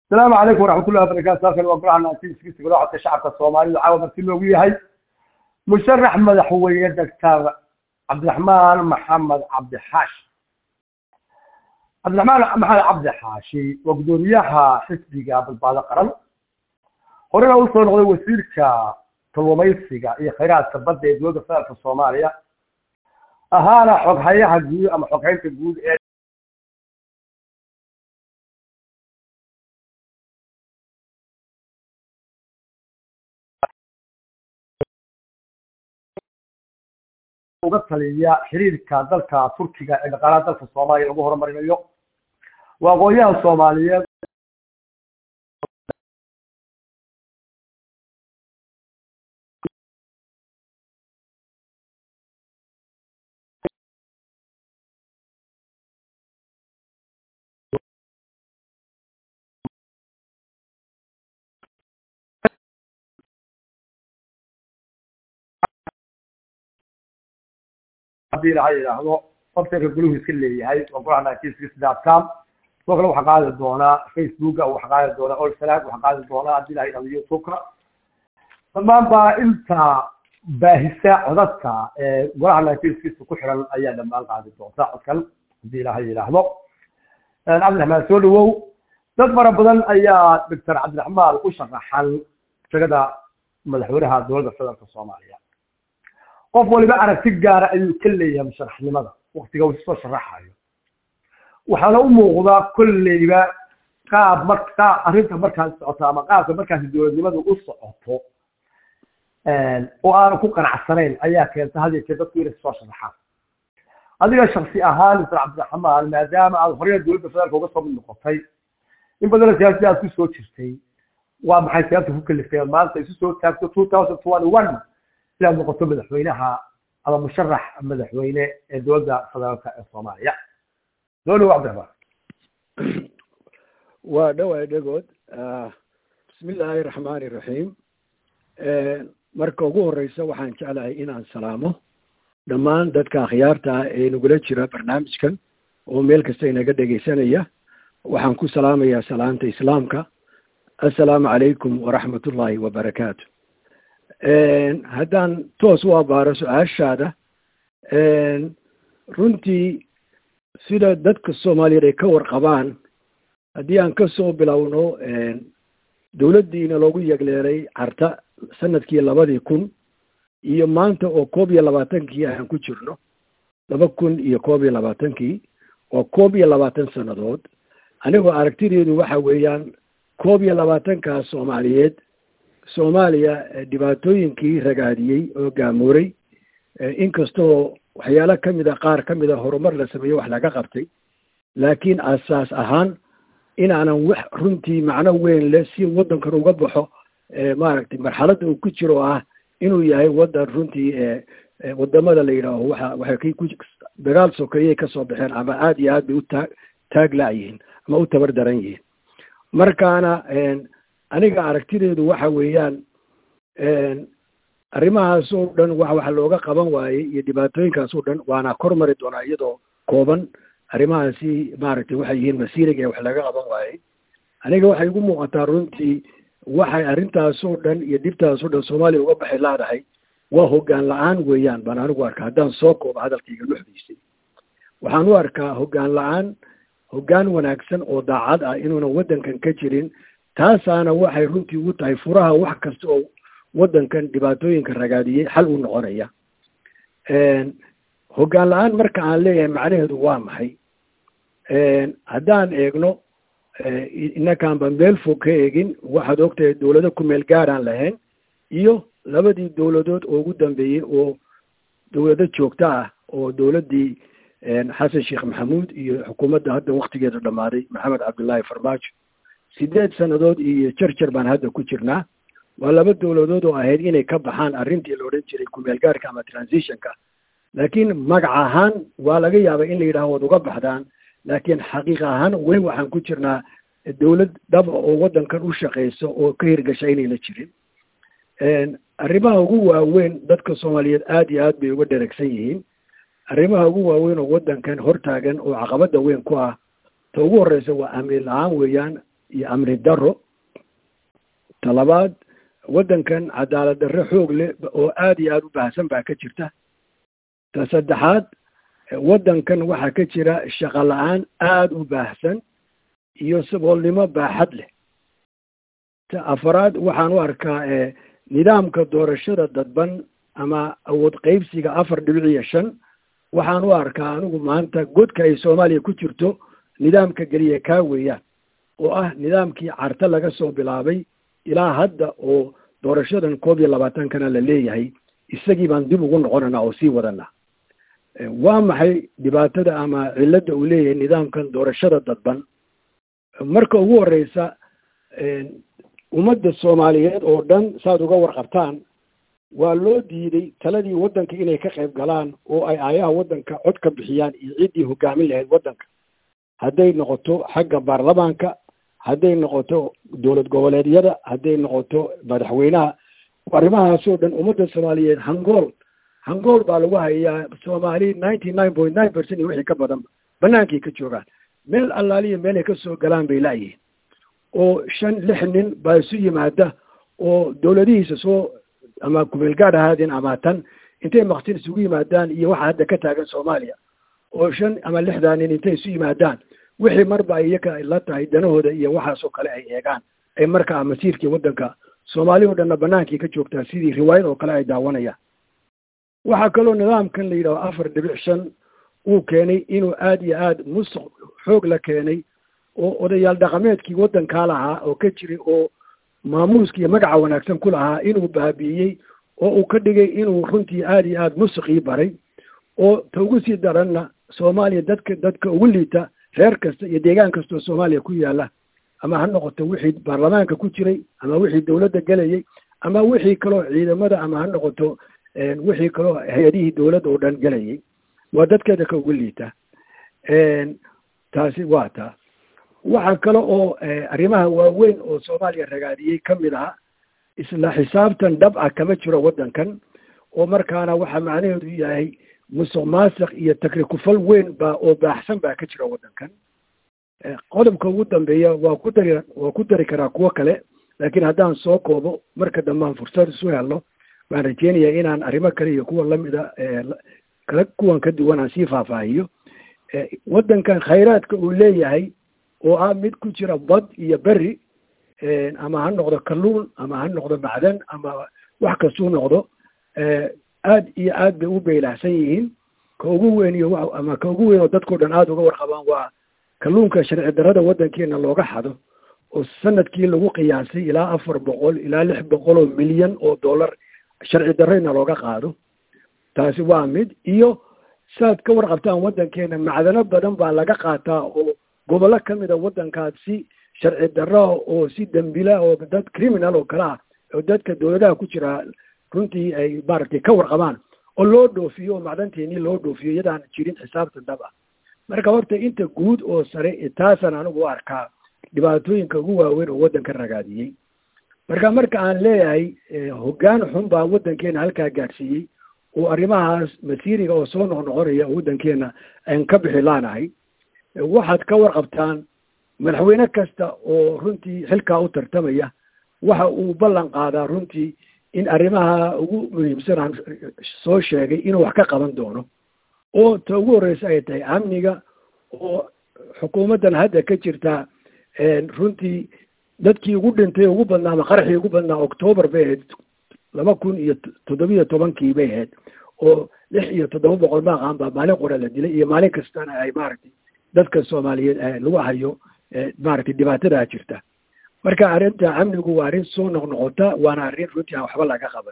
asalaamu calaykum waraxmatullahi wabarakatu halkan waa golaha naantiiskiisa golaha codka shacabka soomaalida caawa marti loogu yahay musharax madaxweyne doctor cabdiraxmaan maxamed cabdixaashi cabdiraxmaan maxamed cabdixaashi waa guddoomiyaha xisbiga badbaado qaran horena usoo noqday wasiirka kalluumaysiga iyo khayraadka badda ee dowladda federaalka soomaaliya ahaana xoghayaha guud ama xoghaynta guud ee uga taliya xiriirka dalka turkiga ee dhaqaalaha dalka soomaaliya lagu horumarinayo waa aqoonyahan soomaaliyeed hadii ilaha yidhaahdo websiteka guluhu iska leeyahay waa golaha naantiiskisdcom sidoo kale waxaa qaadi doonaa facebooka waxaa qaadi doonaa olsalag waxaa qaadi doonaa hadii ilaha yidhahdo youtubeka dhammaan baa inta baahisa codadka ee golaha naantiiskiisa ku xiran ayaa dhammaan qaadi doonta codkan hadii ilaha yidhaahdo cabdiraxmaan soo dhawow dad fara badan ayaa doctor cabdiraxmaan u sharaxan shagada madaxweynaha dowladda federaalka soomaaliya qof waliba aragti gaara ayuu ka leeyahay musharaxnimada waktiga uu soo sharaxayo waxaana u muuqdaa kolleyba qaab mar qaab arrinta markaas socoto ama qaabka markaasi dowladnimadu u socoto oo aanu ku qanacsanayn ayaa keenta had yeeshee dadku inay soo sharaxaan adiga shaksi ahaan mr cabdiraxmaan maadaama aad horeyna dowladda federaalka uga soo mid noqotay in badana siyaasadi aad ku soo jirtay waa maxay siyaasada ku kalifeen maanta isu soo taagto two thousand twenty one inaad noqoto madaxweynaha ama musharax madaxweyne ee dowladda federaalka ee soomaaliya soo dhawo cabdiraxmaan waa dhowaa dhegood bismi illaahi raxmaani iraxiim marka ugu horeysa waxaan jeclahay inaan salaamo dhammaan dadka akhyaarta ah ee nagula jira barnaamijkan oo meel kasta inaga dhegaysanaya waxaan ku salaamayaa salaanta islaamka assalaamu calaykum waraxmat ullaahi wabarakaatu haddaan toos u abaaro su-aashaada runtii sida dadka soomaaliyeed ay ka warqabaan haddii aan ka soo bilowno dowladdiina loogu yegleelay carta sanadkii labadii kun iyo maanta oo koob iyo labaatankii aan ku jirno laba kun iyo koob iyo labaatankii waa koob iyo labaatan sannadood anigoo aragtideedu waxa weeyaan koob iyo labaatankaa soomaaliyeed soomaaliya dhibaatooyinkii ragaadiyey oo gaamuuray inkastoo waxyaalo ka mid a qaar ka mid a horumar la sameeyo wax laga qabtay laakiin asaas ahaan inaanan wax runtii macno weyn leh si waddankan uga baxo maaragtay marxaladda uu ku jiro ah inuu yahay waddan runtii wadamada la yidhaaho waxa waxay ku dagaal sokeeyay kasoo baxeen ama aada iyo aad bay u taa taag la-yihiin ama u tabar daran yihiin markaana aniga aragtideedu waxa weeyaan arrimahaas oo dhan wa waxa looga qaban waayey iyo dhibaatooyinkaas oo dhan waana kor mari doonaa iyadoo kooban arrimahaasi maaragtay waxay yihiin masiiriga ee wax laga qaban waayey aniga waxay igu muuqataa runtii waxay arrintaas oo dhan iyo dhibtaas oo dhan soomaaliya uga baxay laadahay waa hoggaan la-aan weeyaan baan anigu arkaa haddaan soo koobo hadalkayga luxdiisay waxaan u arkaa hoggaan la-aan hoggaan wanaagsan oo daacad ah inuunan waddankan ka jirin taasaana waxay runtii ugu tahay furaha wax kasta oo waddankan dhibaatooyinka ragaadiyey xal u noqonaya hoggaan la-aan marka aan leeyahay macnaheedu waa maxay haddaan eegno inakaan ba meel fog ka eegin waxaad ogtahay dowlado ku meel gaaraan lahayn iyo labadii dowladood oo ugu dambeeyey oo dowlado joogto ah oo dowladdii xasan sheekh maxamuud iyo xukuumadda hadda waktigeeda dhammaaday maxamed cabdullaahi farmaajo sideed sannadood iyo jarjar baan hadda ku jirnaa waa laba dowladood oo ahayd inay ka baxaan arrintii la odhan jiray kumeelgaarka ama transitionka laakiin magac ahaan waa laga yaabay in la yidhaho waad uga baxdaan laakiin xaqiiq ahaan weli waxaan ku jirnaa dowlad dhaba oo waddankan u shaqeyso oo ka hirgasha inayna jirin arrimaha ugu waaweyn dadka soomaaliyeed aada iyo aad bay uga dheragsan yihiin arrimaha ugu waaweyn oo waddankan hortaagan oo caqabada weyn ku ah ta ugu horeysa waa amni la-aan weeyaan iyo amni darro talabaad waddankan cadaalad darre xoog leh oo aada iyo aada u baahsan baa ka jirta ta saddexaad waddankan waxaa ka jira shaqo la-aan aada u baahsan iyo saboolnimo baaxad leh ta afaraad waxaan u arkaa nidaamka doorashada dadban ama awood qaybsiga afar dhibic iyo shan waxaan u arkaa anigu maanta godka ay soomaaliya ku jirto nidaamka geliya kaa weeyaan oo ah nidaamkii carta laga soo bilaabay ilaa hadda oo doorashadan koob iyo labaatankana la leeyahay isagii baan dib ugu noqonanaa oo sii wadanaa waa maxay dhibaatada ama cilladda uu leeyahay nidaamkan doorashada dadban marka ugu horeysa ummadda soomaaliyeed oo dhan saad uga warqabtaan waa loo diiday taladii waddanka inay ka qayb galaan oo ay aayaha waddanka cod ka bixiyaan iyo ciddii hogaamin lahayd waddanka hadday noqoto xagga baarlamaanka hadday noqoto dowlad goboleedyada hadday noqoto madaxweynaha arrimahaasoo dhan ummadda soomaaliyeed hangool hangool baa lagu hayaa soomaali ninety nine point nine percent iyo wixii ka badan banaankay ka joogaan meel allaaliya meelay ka soo galaan bay laayihiin oo shan lix nin baa isu yimaada oo dowladihiisa soo ama kumeelgaad ahaadeen ama tan intay maktin isugu yimaadaan iyo waxa hadda ka taagan soomaaliya oo shan ama lixdaa nin intay isu yimaadaan wixii marba ay iyaka la tahay danahooda iyo waxaasoo kale ay eegaan ay markaa masiirkii waddanka soomaali o dhanna banaankii ka joogtaa sidii riwaayad oo kale ay daawanayaan waxaa kaloo nidaamkan la yidhaho afar dhibic shan uu keenay inuu aada iyo aada musuq xoog la keenay oo odayaal dhaqameedkii waddankaa lahaa oo ka jiray oo maamuuska iyo magaca wanaagsan ku lahaa inuu baabi'iyey oo uu ka dhigay inuu runtii aada iyo aada musuqii baray oo ta ugu sii daranna soomaaliya dadka dadka ugu liita reer kasta iyo deegaan kastoo soomaaliya ku yaalla ama ha noqoto wixii baarlamaanka ku jiray ama wixii dowladda gelayay ama wixii kaloo ciidamada ama ha noqoto wixii kaloo hay-adihii dowladda oo dhan gelayay waa dadkeeda ka ugu liita taasi waa taa waxaa kale oo arrimaha waaweyn oo soomaaliya ragaadiyey ka mid aha isla xisaabtan dhab ah kama jiro waddankan oo markaana waxaa macnaheedu yahay musuq maasiq iyo takrikufal weyn baa oo baaxsan baa ka jira waddankan qodobka ugu dambeeya waa ku dari waa ku dari karaa kuwo kale laakiin haddaan soo koobo marka dambaan fursad isu helno waan rajeynayaa inaan arrimo kale iyo kuwa lamida kala kuwan ka duwan aan sii faahfaahiyo waddankan khayraadka uu leeyahay oo ah mid ku jira bad iyo beri ama ha noqdo kalluun ama ha noqdo macdan ama wax kastuu noqdo aad iyo aad bay u beylahsan yihiin ka ugu weyn iyo ama ka ugu weyn oo dadkao dhan aada uga warqabaan waa kalluunka sharci darrada waddankeena looga xado oo sanadkii lagu qiyaasay ilaa afar boqol ilaa lix boqol oo milyan oo dollar sharci darrayna looga qaado taasi waa mid iyo saad ka warqabtaan waddankeena macdano badan baa laga qaataa oo gobollo ka mida waddankaas si sharci darra oo si dembila oo dad criminal oo kale ah oo dadka dowladaha ku jira runtii ay maaragtay ka warqabaan oo loo dhoofiyo oo macdanteenii loo dhoofiyo iyadaan jirin xisaabta dhab ah marka horta inta guud oo sare taasaan anigu u arkaa dhibaatooyinka ugu waaweyn oo waddanka ragaadiyey marka marka aan leeyahay hoggaan xun baa waddankeena halkaa gaadhsiiyey oo arrimahaas masiiriga oo soo noqnoqonaya oo waddankeena aan ka bixi laanahay waxaad ka warqabtaan madaxweyne kasta oo runtii xilkaa u tartamaya waxa uu ballan qaadaa runtii in arrimaha ugu muhiimsan aan soo sheegay inuu wax ka qaban doono oo ta ugu horreysa ay tahay amniga oo xukuumaddan hadda ka jirta runtii dadkii ugu dhintay ugu badnaa ama qaraxii ugu badnaa octoobar bay ahayd laba kun iyo toddobiyo tobankii bay ahayd oo lix iyo toddoba boqol maaqaan baa maalin qora la dilay iyo maalin kastana ay maaragtay dadka soomaaliyeed lagu hayo maaragtay dhibaatadaa jirta marka arrinta amnigu waa arrin soo noqnoqota waana arrin runtii aan waxba laga qaban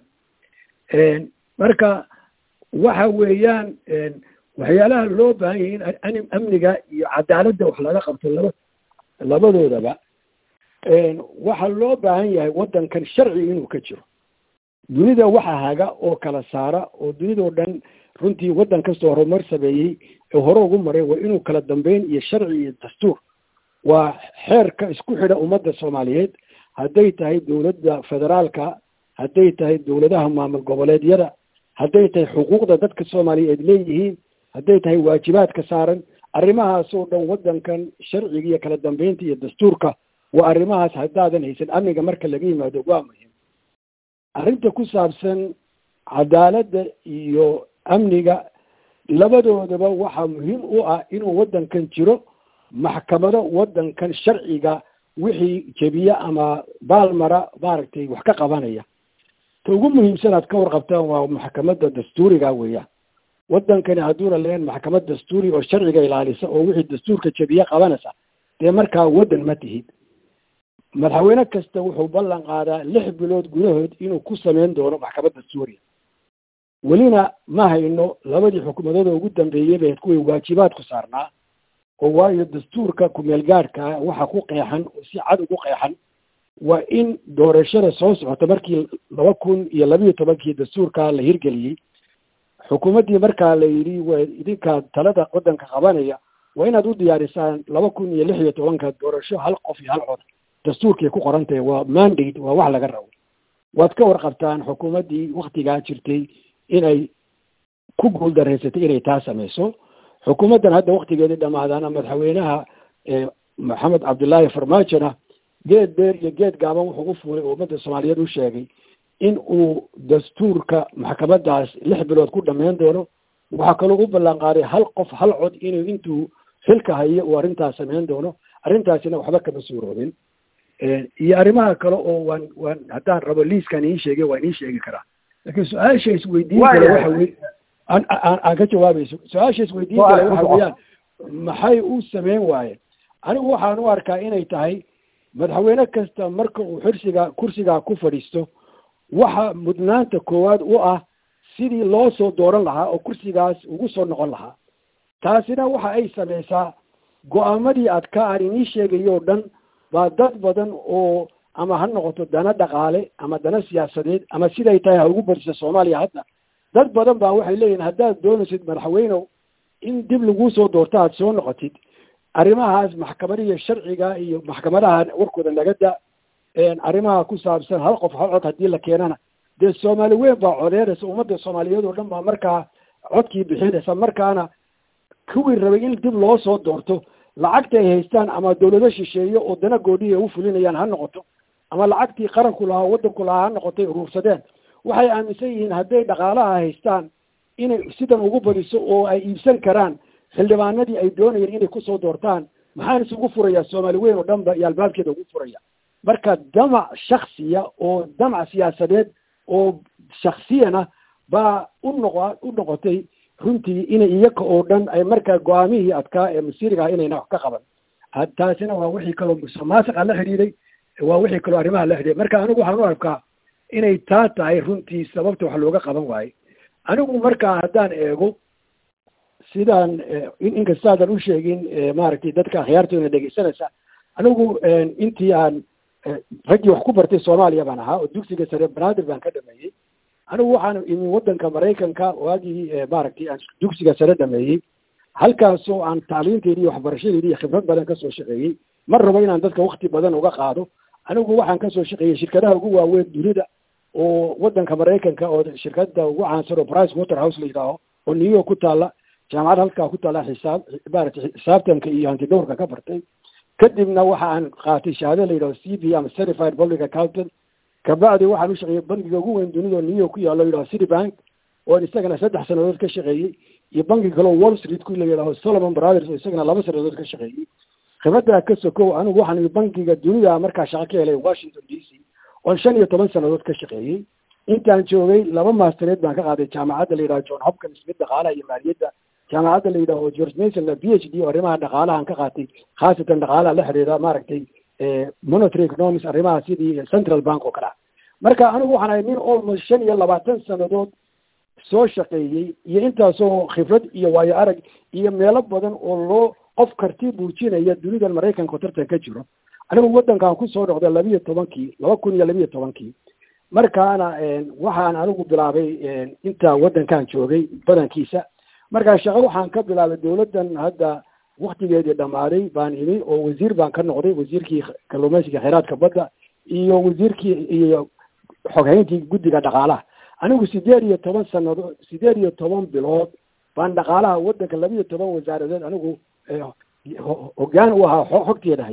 marka waxa weeyaan waxyaalaha loo baahan yahay in amniga iyo cadaaladda wax laga qabto laba labadoodaba waxaa loo baahan yahay waddankan sharci inuu ka jiro dunida waxa haga oo kala saara oo dunidao dhan runtii waddan kastoo horumar sameeyey ee hore ugu maray waa inuu kala dambeyn iyo sharci iyo dastuur waa xeerka isku xidha ummadda soomaaliyeed hadday tahay dowladda federaalka hadday tahay dowladaha maamul goboleedyada hadday tahay xuquuqda dadka soomaaliyeed leeyihiin hadday tahay waajibaadka saaran arrimahaasoo dhan waddankan sharciga iyo kala dambeynta iyo dastuurka waa arrimahaas haddaadan haysan amniga marka laga yimaado waa muhim arrinta ku saabsan cadaaladda iyo amniga labadoodaba waxaa muhiim u ah inuu waddankan jiro maxkamado waddankan sharciga wixii jebiye ama baalmara maaragtay wax ka qabanaya ta ugu muhiimsan aad ka warqabtaan waa maxkamadda dastuuriga weeyaan waddankani hadduuna leen maxkamad dastuuri oo sharciga ilaalisa oo wixii dastuurka jebiye qabanaysa dee markaa waddan ma tihid madaxweyne kasta wuxuu ballan qaadaa lix bilood gudahood inuu ku samayn doono maxkamad dastuuriya welina ma hayno labadii xukuumadooda ugu dambeeyey bay kuway waajibaadku saarnaa oo waayo dastuurka kumeel gaadhkaa waxa ku qeexan oo si cad ugu qeexan waa in doorashada soo socota markii laba kun iyo labiiyo tobankii dastuurkaa la hirgeliyey xukuumaddii markaa la yidhi waa idinkaa talada waddanka qabanaya waa inaad u diyaarisaan laba kun iyo lix iyo tobanka doorasho hal qof iyo hal cod dastuurkay ku qoran tahay waa mandate waa wax laga rabo waad ka warqabtaan xukuumaddii waktigaa jirtay inay ku guuldareysatay inay taa samayso xukuumaddan hadda waktigeedii dhamaadaana madaxweynaha maxamed cabdullaahi farmaajona geed beer iyo geed gaaban wuxuu u fuulay oo ummadda soomaaliyeed u sheegay in uu dastuurka maxkamadaas lix bilood ku dhammayn doono waxaa kaloo u ballan qaaday hal qof hal cod inuu intuu xilka hayo uu arrintaas samayn doono arrintaasina waxba kama suuroobin iyo arrimaha kale oo waan waan haddaan rabo liiskan iin sheegay waan iin sheegi karaa laakiin su-aasha isweydiin kale waxa wey aan aan aan ka jawaabayso su-aasha isweydiin kale waxa weeyaan maxay u sameyn waayeen anigu waxaan u arkaa inay tahay madaxweyne kasta marka uu xirsiga kursigaa ku fadhiisto waxa mudnaanta koowaad u ah sidii loo soo dooran lahaa oo kursigaas ugu soo noqon lahaa taasina waxa ay samaysaa go-aamadii aad ka aan inii sheegayo o dhan baa dad badan oo ama ha noqoto dana dhaqaale ama dana siyaasadeed ama siday tahay ha ugu badisa soomaaliya hadda dad badan baa waxay leeyihin haddaad doonaysid madaxweynow in dib laguu soo doorto aad soo noqotid arrimahaas maxkamadihiyo sharciga iyo maxkamadaha warkooda naga da arrimaha ku saabsan hal qof hal cod haddii la keenana dee soomaali weyn baa codeynaysa ummadda soomaaliyeed oo dhan baa markaa codkii bixinaysa markaana kuwii rabay in dib loo soo doorto lacagta ay haystaan ama dawlado shisheeye oo dana goodhihi ay u fulinayaan ha noqoto ama lacagtii qaranku lahaa waddanku lahaa ha noqotay uruursadeen waxay aaminsan yihiin hadday dhaqaalaha haystaan inay sidan ugu badiso oo ay iibsan karaan xildhibaanadii ay doonayeen inay kusoo doortaan maxaan isugu furayaa soomaali weyn oo dhan ba iyo albaabkeeda ugu furaya marka damac shaksiya oo damac siyaasadeed oo shaksiyana baa u noqo u noqotay runtii inay iyaga oo dhan ay markaa go-aamihii adkaa ee masiiriga ah inayna wax ka qaban taasina waa wixii kaloo musuqmaasuqa la xidhiiday waa wixii kaloo arrimaha la xidhiiday marka anigu waxaan u arkaa inay taa tahay runtii sababta wax looga qaban waayo anigu markaa haddaan eego sidaan inkastaadan u sheegin maaragtay dadka akhyaartoona dhegeysanaysa anigu intii aan raggii wax ku bartay soomaaliya baan ahaa oo dugsiga sare banaadir baan ka dhameeyey anigu waxaan imin waddanka maraykanka waagii maaragtay aan dugsiga sare dhameeyey halkaasoo aan tacliinteedii iyo waxbarashadeedii iyo khibrad badan kasoo shaqeeyey mar rabo inaan dadka wakti badan uga qaado anigu waxaan kasoo shaqeeyey shirkadaha ugu waaweyn dunida oo waddanka maraykanka oo shirkada ugu caansan oo price water house la yidhaaho oo new york ku taalla jaamacad halkaa ku taalla xisaab maaragtay xisaabtanka iyo hantidhowrka ka bartay kadibna waxa aan qaatay shahaado la yidhaho c b ama certified public accountant kabacdi waxaan u shaqeeyey bankiga ugu weyn dunida oo new york ku yaalo la yidhaho city bank oo isagana saddex sanadood ka shaqeeyey iyo banki kale oo wall street ku la yidhaho solomon brothers oo isagana laba sanadood ka shaqeeyey khibraddaa ka sokow anigu waxaan bankiga dunida markaa shaqo ka helay washington d c oon shan iyo toban sanadood ka shaqeeyey intaan joogay laba maastareed baan ka qaaday jaamacadda la yidhaho john hopkins mid dhaqaalaha iyo maaliyadda jaamacadda la yidhaho george mason b h d oo arrimaha dhaqaalahan ka qaatay khaasatan dhaqaalaha la xidhiidha maaragtay monetary economics arrimaha sidii central bank oo kale ah marka anigu waxaan ahay nin almost shan iyo labaatan sanadood soo shaqeeyey iyo intaasoo khibrad iyo waayo arag iyo meelo badan oo loo qof karti buujinaya dunidan maraykanka oo tartan ka jiro anigu waddankan kusoo noqday labiiyo tobankii laba kun iyo labiiyo tobankii markaana waxaan anigu bilaabay intaa waddankan joogay badankiisa markaa shaqo waxaan ka bilaabay dawladdan hadda waktigeedii dhammaaday baan imi oo wasiir baan ka noqday wasiirkii kalluumaysiga kheyraadka badda iyo wasiirkii iyo xoghayntii guddiga dhaqaalaha anigu sideed iyo toban sanadood sideed iyo toban bilood baan dhaqaalaha waddanka laba iyo toban wasaaradeed anigu hogaan u ahaa xogteeda hayay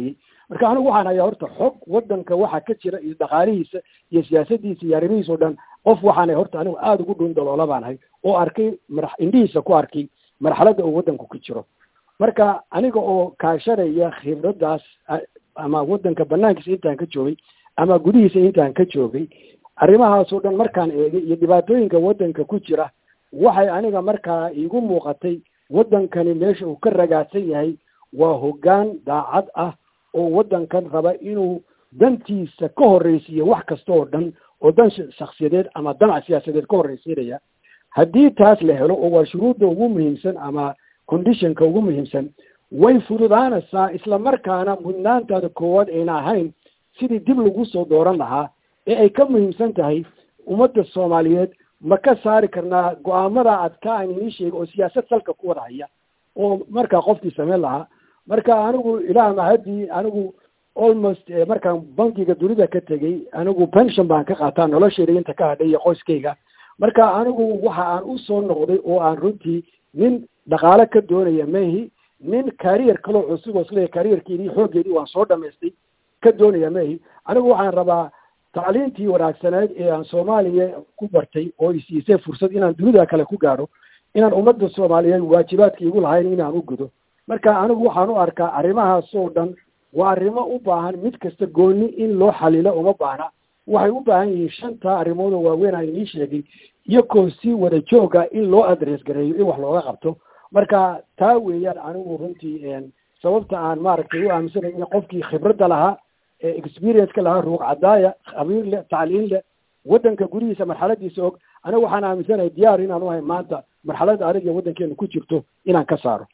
marka anigu waxaan hayaa horta xog wadanka waxa ka jira iyo dhaqaalihiisa iyo siyaasadiisa iyo arrimihiisa o dhan qof waxaana horta anigu aada ugu dhun daloola baan ahay oo arkay mara indhihiisa ku arkay marxaladda uu wadanku ku jiro marka aniga oo kaashanaya khibraddaas ama wadanka banaankiisa intaan ka joogay ama gudihiisa intaan ka joogay arrimahaasoo dhan markaan eegay iyo dhibaatooyinka wadanka ku jira waxay aniga markaa iigu muuqatay wadankani meesha uu ka ragaadsan yahay waa hoggaan daacad ah oo wadankan raba inuu dantiisa ka horreysiiyo wax kasta oo dhan oo dan shaksiyadeed ama danac siyaasadeed ka horreysiinaya haddii taas la helo oo waa shuruudda ugu muhiimsan ama conditionka ugu muhiimsan way fududaanaysaa isla markaana mudnaantaada koowaad ayna ahayn sidii dib lagu soo dooran lahaa ee ay ka muhiimsan tahay ummadda soomaaliyeed ma ka saari karnaa go-aamada adka aan inii sheega oo siyaasad salka ku wada haya oo markaa qofkii samayn lahaa marka anigu ilaah mahadii anigu almost markaan bankiga dunida ka tegey anigu pension baan ka qaataa noloshayda inta ka hadhay iyo qoyskayga marka anigu waxa aan u soo noqday oo aan runtii nin dhaqaale ka doonaya mehi nin carrier kaloo cusub oo isleeyahay carrierkeedii xooggeedii waan soo dhamaystay ka doonaya mehi anigu waxaan rabaa tacliintii wanaagsaneed ee aan soomaaliya ku bartay oo isiisay fursad inaan dunida kale ku gaadho inaan ummadda soomaaliyeed waajibaadka igu lahayn inaan u gudo marka anigu waxaan u arkaa arrimahaas oo dhan waa arrimo u baahan mid kasta gooni in loo xalilo uma baahna waxay u baahan yihiin shanta arrimood oo waaweyn aan inii sheegay iyakoo si wada jooga in loo adress gareeyo in wax looga qabto marka taa weeyaan anigu runtii sababta aan maaragtay u aaminsanay in qofkii khibradda lahaa ee experience-ka lahaa ruuq cadaaya khabiir leh tacliin leh waddanka gurihiisa marxaladiisa og anigu waxaan aaminsanahay diyaar inaan u ahay maanta marxaladda adag ee waddankeenu ku jirto inaan ka saaro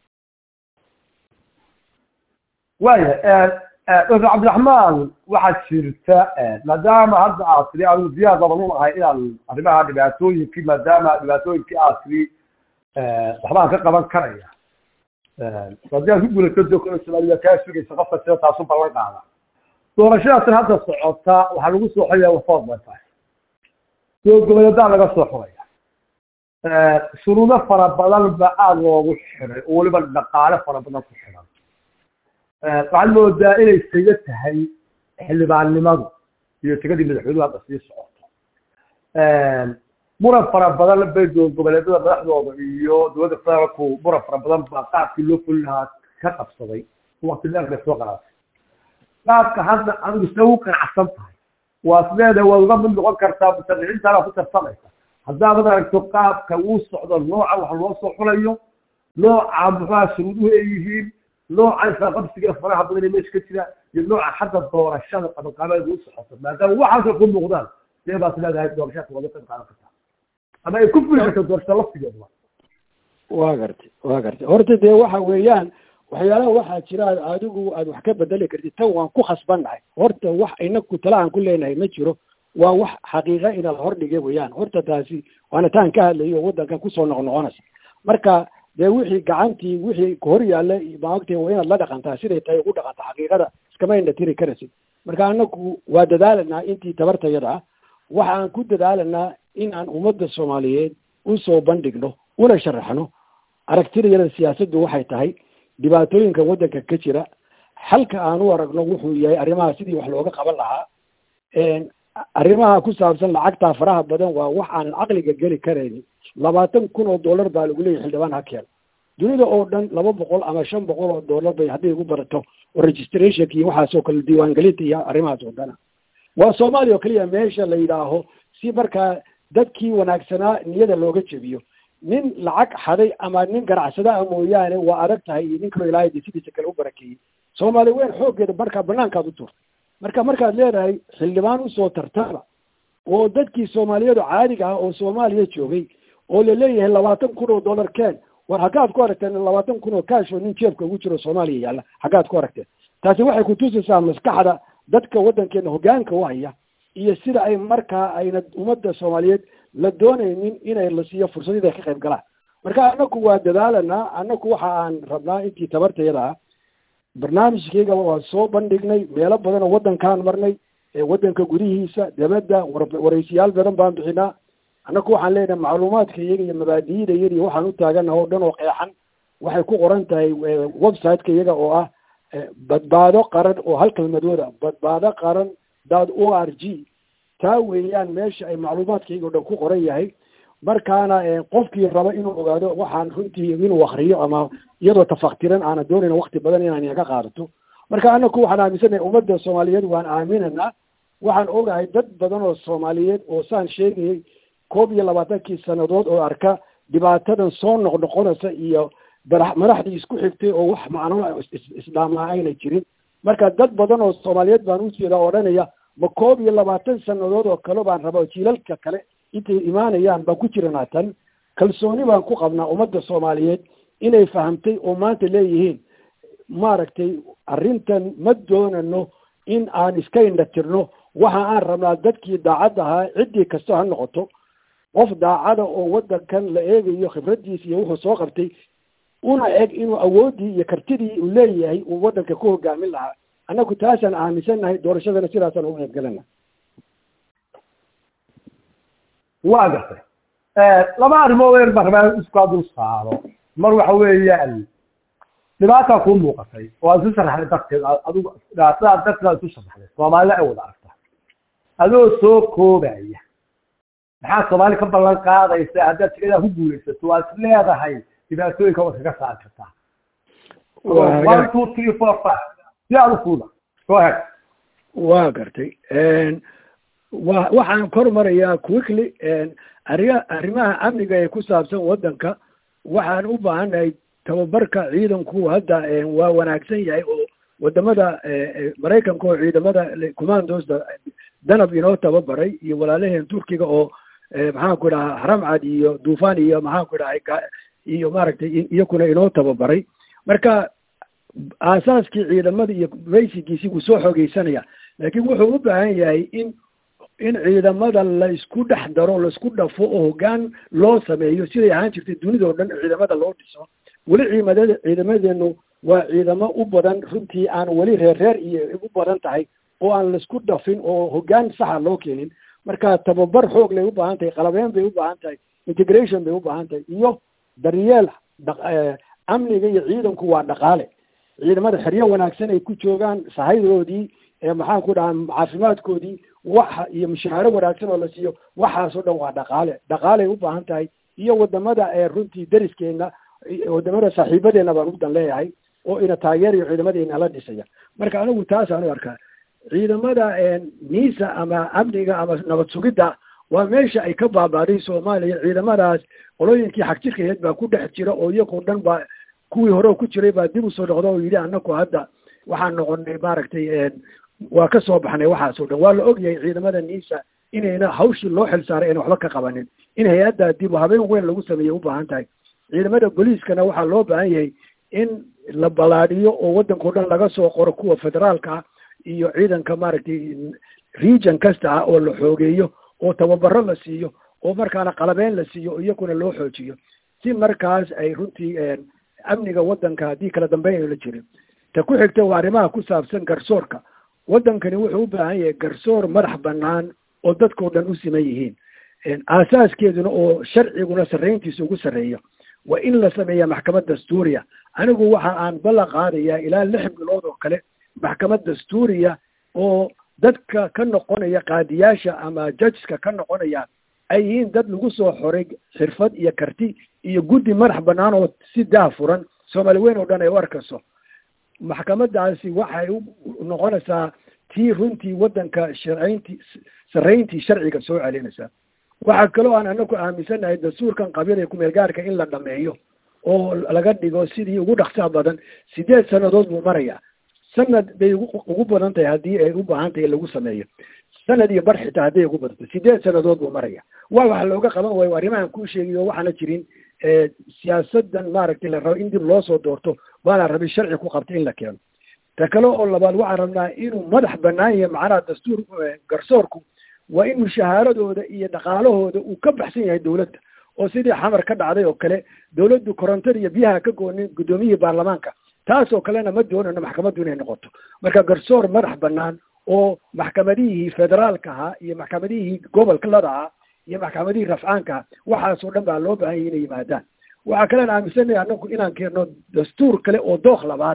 waya doctor cabdiraxmaan waxaad jirta maadaama hadda aad tiri anigu diyaar badan u ahay inaan arrimaha dhibaatooyinkii maadaama dhibaatooyinkii aad tiri waxbaan ka qaban karaya haddii aad ku guulato dokona soomaaliya kaa sugaysa qofka sida taasu ballan qaada doorashadaasna hadda socota waxaa lagu soo xoraya wafood bay tahay gogoleedaa laga soo xoraya shuruudo fara badan ba aada loogu xiray oo weliba dhaqaale fara badan ku xiran waxaad moodaa inay saga tahay xildhibaannimadu iyo tegadii madaxweynuhu hadda sii socoto muran fara badan bay goboleedyada madaxdooda iyo dowladda federaalku muran fara badan baa qaabkii loo fuli lahaa ka qabsaday waqti dheer bay soo qaraatay qaabka hadda adigu sida u qanacsan tahay waa sideeda waad uga mid noqon kartaa mutariciintaana ku tartamaysa haddaad aragto qaabka uu socdo nooca wax loo soo xulayo nooca muxuha shuruuduhu ay yihiin nooca isaqabsiga faraha badan ee meesha ka jira iyo nooca xagga doorashada qabanqaabeeda u socoto maadaama waxaasoo ku muuqdaan dee baad leedahay doorashada wada qayb qaadan kartaa ama ay ku fuli karto doorashada laftigeeduba waa gartay waa gartay horta dee waxa weeyaan waxyaalaha waxaa jira adigu aad wax ka bedeli kartid tan waan ku khasbannahay horta wax inaku tala aan ku leenahay ma jiro waa wax xaqiiqa ina la hordhigay weeyaan horta taasi waana taan ka hadlayo oo waddankan kusoo noqnoqonaysa marka dee wixii gacantii wixii hor yaalla maogtay waa inaad la dhaqantaa siday tahay ugu dhaqanta xaqiiqada iskama indha tiri karaysid marka anaku waa dadaalanaa intii tabartayada ah waxa aan ku dadaalanaa in aan ummadda soomaaliyeed usoo bandhigno una sharaxno aragtidayada siyaasaddu waxay tahay dhibaatooyinka waddanka ka jira xalka aan u aragno wuxuu yahay arrimaha sidii wax looga qaban lahaa arrimaha ku saabsan lacagtaa faraha badan waa wax aanan caqliga geli karaynin labaatan kun oo dollar baa lagu leeyahy xildhibaan ha keeno dunida oo dhan laba boqol ama shan boqol oo dollar bay hadday igu barato oo registrationka iyo waxaasoo kale diiwaangelinta iyo arrimahaas oo dhana waa soomaaliya oo keliya meesha la yidhaaho si markaa dadkii wanaagsanaa niyada looga jebiyo nin lacag xaday ama nin ganacsadaa mooyaane waa adag tahay iyo nin kaloo ilaahay de sidiisa kale u barakeeyey soomaali weyn xooggeeda markaa banaankaad u turtay marka markaad leedahay xildhibaan usoo tartaba oo dadkii soomaaliyeedu caadiga ah oo soomaaliya joogay oo laleeyahay labaatan kun oo dollar keen war haggaad ku aragteen labaatan kun oo kaash oo nin jeebka ugu jiro soomaaliya yaalla haggaad ku aragteen taasi waxay kutusaysaa maskaxda dadka waddankeena hoggaanka u haya iyo sida ay markaa ayna ummadda soomaaliyeed la doonaynin inay la siiyo fursad inay ka qayb galaan marka anaku waa dadaalanaa anaku waxa aan rabnaa intii tabartayada ah barnaamijkayga waa soo bandhignay meelo badan oo waddankaan marnay ee waddanka gudihiisa dibadda waraysiyaal badan baan bixinaa annaku waxaan leenahay macluumaadka iyaga iyo mabaadi'ida iyada iyo waxaan u taagana oo dhan oo qeexan waxay ku qoran tahay website-ka iyaga oo ah badbaado qaran oo hal kelmadooda badbaado qaran dad o r g taa weeyaan meesha ay macluumaadkayga o dhan ku qoran yahay markaana qofkii raba inuu ogaado waxaan runtii inuu akriyo ama iyadoo tafaktiran aana doonayna wakti badan inaan inaga qaadato marka anaku waxaan aaminsanahay ummadda soomaaliyeed waan aaminanaa waxaan ogahay dad badan oo soomaaliyeed oo saan sheegayay koob iyo labaatankii sanadood oo arka dhibaatadan soo noqnoqonaysa iyo madaxdii isku xigtay oo wax macno isdhaamaa ayna jirin marka dad badan oo soomaaliyeed baan ujeeda odhanaya ma koob iyo labaatan sanadood oo kale baan rabaa jiilalka kale intay imaanayaan baan ku jiranaa tan kalsooni baan ku qabnaa ummadda soomaaliyeed inay fahamtay oo maanta leeyihiin maaragtay arrintan ma doonano in aan iska indhatirno waxa aan rabnaa dadkii daacad ahaa ciddii kasta ha noqoto qof daacada oo waddankan la eegayo khibraddiisa iyo wuxuu soo qabtay una eg inuu awooddii iyo kartidii uu leeyahay uu waddanka ku hogaamin lahaa annagu taasaan aaminsannahay doorashadana sidaasaan uga qaybgalana waa gartay laba arrimood weer baan rabaa iskaa dul saaro mar waxa weeyaan dhibaataa kuu muuqatay oo aad isu sharaxday darteed adigu dhibaatadaa darteed aad isu sharaxday soomaalina ay wada aragtaa adoo soo koobaya maxaa soomaali ka ballan qaadaysa haddaad jikadaa ku guulaysato waad is leedahay dhibaatooyinka waad kaga saari kartaa one two three four five si aad u fuuda go ahead waa gartay wa waxaan kor marayaa quickly arria arrimaha amniga ee ku saabsan waddanka waxaan u baahannahay tababarka ciidanku hadda waa wanaagsan yahay oo wadamada maraykanka oo ciidamada commandosta danab inoo tababaray iyo walaalaheen turkiga oo maxaanku idhaha haramcad iyo dufan iyo maxaanku idhaha iyo maaragtay iyakuna inoo tababaray marka aasaaskii ciidamada iyo baysigiisi wuu soo xoogeysanaya laakiin wuxuu u baahan yahay in in ciidamada la isku dhex daro laisku dhafo oo hoggaan loo sameeyo siday ahaan jirtay dunida o dhan ciidamada loo dhiso weli ciimadada ciidamadeenu waa ciidamo u badan runtii aan weli reer reer iyo u badan tahay oo aan laisku dhafin oo hoggaan saxa loo keenin marka tababar xoog lay u baahan tahay qalabeen bay u baahan tahay integration bay u baahan tahay iyo daryeel amniga iyo ciidanku waa dhaqaale ciidamada xeryo wanaagsan ay ku joogaan sahaydoodii maxaan ku dhahaa caafimaadkoodii waxa iyo mushahaaro wanaagsan oo la siiyo waxaasoo dhan waa dhaqaale dhaqaaley u baahan tahay iyo wadamada runtii deriskeena wadamada saaxiibadeena baan udan leeyahay oo ina taageerayo ciidamadeena la dhisaya marka anigu taasaan u arkaa ciidamada niisa ama amniga ama nabad sugidda waa meesha ay ka baabaaday soomaaliya ciidamadaas qolooyinkii xagjirkaheed baa ku dhex jira oo iyagoo dhan baa kuwii hore ku jiray baa dib usoo noqda oo yidhi anaku hadda waxaan noqonay maaragtay waa ka soo baxnay waxaasoo dhan waa la ogyahay ciidamada niisa inayna hawshii loo xil saaray ayna waxba ka qabanin in hay-adda dib habeen weyn lagu sameeyey u baahan tahay ciidamada booliiskana waxaa loo baahan yahay in la balaadhiyo oo waddankao dhan laga soo qoro kuwa federaalka ah iyo ciidanka maaragtay region kasta ah oo la xoogeeyo oo tababaro la siiyo oo markaana qalabeen la siiyo iyakuna loo xoojiyo si markaas ay runtii amniga waddanka haddii kala dambeyn ayla jirin ta ku xigta waa arrimaha ku saabsan garsoorka waddankani wuxuu u baahan yahay garsoor madax bannaan oo dadkao dhan u siman yihiin aasaaskeeduna oo sharciguna sarrayntiisa ugu sarreeyo waa in la sameeyaa maxkamad dastuuriya anigu waxa aan ballan qaadayaa ilaa lix bilood oo kale maxkamad dastuuriya oo dadka ka noqonaya qaadiyaasha ama judgeska ka noqonaya ay yihiin dad lagu soo xoray xirfad iyo karti iyo guddi madax bannaan oo si daa furan soomaali weyn oo dhan ay u arkayso maxkamadaasi waxay u noqonaysaa tii runtii waddanka sharcayntii sarrayntii sharciga soo celinaysaa waxaa kaloo aan anaku aaminsannahay dastuurkan qabyada kumeel gaarka in la dhameeyo oo laga dhigo sidii ugu dhaksaa badan sideed sannadood buu marayaa sanad bay ugu badan tahay haddii ay u baahan tahay lagu sameeyo sanad iyo bar xitaa hadday ugu badanto sideed sannadood buu maraya waa waxa looga qaban waayo arrimahan kuu sheegayo waxaana jirin siyaasadan maaragtay la rabo in dib loo soo doorto baana rabay sharci ku qabtay in la keeno ta kale oo labaad waxaan rabnaa inuu madax bannaan yahay macnaha dastuur garsoorku waa in mushahaaradooda iyo dhaqaalahooda uu ka baxsan yahay dowladda oo sidii xamar ka dhacday oo kale dowladdu korontada iyo biyaha ka goonin guddoomiyihii baarlamaanka taasoo kalena ma doonano maxkamaddu inay noqoto marka garsoor madax bannaan oo maxkamadihii federaalka ahaa iyo maxkamadihii gobolka lada ahaa iyo maxkamadihii rafcaanka ahaa waxaasoo dhan baa loo baahan yahay inay yimaadaan waxaa kalean aaminsanaya anagu inaan keenno dastuur kale oo dook labaada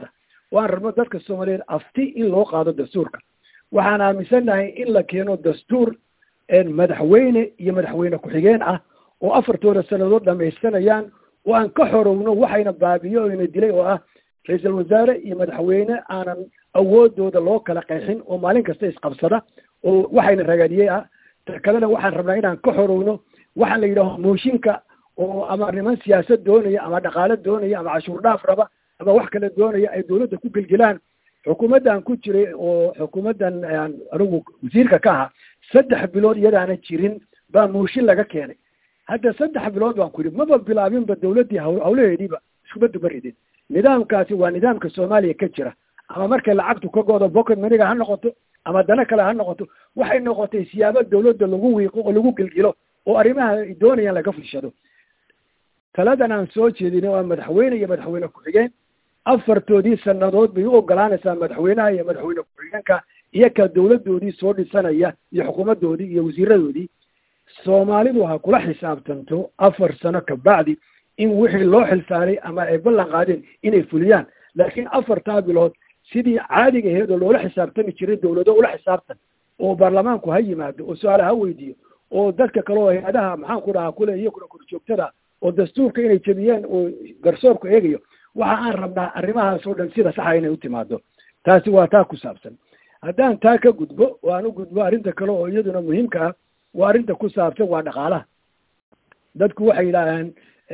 waan rabno dadka soomaaliyeed afti in loo qaado dastuurka waxaan aaminsannahay in la keeno dastuur madaxweyne iyo madaxweyne ku-xigeen ah oo afartooda sannadood dhamaystanayaan oo aan ka xorowno waxayna baabiyo o ina dilay oo ah ra-iisul wasaare iyo madaxweyne aanan awoodooda loo kala qeexin oo maalin kasta isqabsada oo waxayna ragaadiyey ah ta kalena waxaan rabnaa inaan ka xorowno waxaan la yidhaaho mooshinka oo ama niman siyaasad doonaya ama dhaqaale doonaya ama cashuur dhaaf raba ama wax kale doonaya ay dawladda ku gelgelaan xukuumaddan ku jiray oo xukuumaddan anigu wasiirka ka ahaa saddex bilood iyadaana jirin baa mooshin laga keenay hadda saddex bilood baan ku yidhi maba bilaabinba dawladdii hawlaheediiba iskuma dumaridin nidaamkaasi waa nidaamka soomaaliya ka jira ama markay lacagtu ka go'do pocket maniga ha noqoto ama dana kale ha noqoto waxay noqotay siyaabo dawladda lagu wiiqo oo lagu gelgelo oo arrimaha ay doonayaan laga fushado taladan aan soo jeedin waa madaxweyne iyo madaxweyne ku-xigeen afartoodii sannadood bay u ogolaanaysaa madaxweynaha iyo madaxweyne ku-xigeenka iyo ka dawladdoodii soo dhisanaya iyo xukuumaddoodii iyo wasiiradoodii soomaalidu ha kula xisaabtanto afar sano kabacdi in wixii loo xilsaaray ama ay ballan qaadeen inay fuliyaan laakiin afartaa bilood sidii caadiga aheed oo loola xisaabtami jiray dawlado ula xisaabtan oo baarlamaanku ha yimaado oo su-aale ha weydiiyo oo dadka kale oo hay-adaha maxaan ku dhahaa kule iyaguna korjoogtada oo dastuurka inay jebiyeen oo garsoorku eegayo waxa aan rabnaa arrimahaas oo dhan sida saxa inay u timaado taasi waa taa ku saabsan haddaan taa ka gudbo oo aan u gudbo arrinta kale oo iyaduna muhiimka ah waa arrinta ku saabsan waa dhaqaalaha dadku waxay yidhaahaan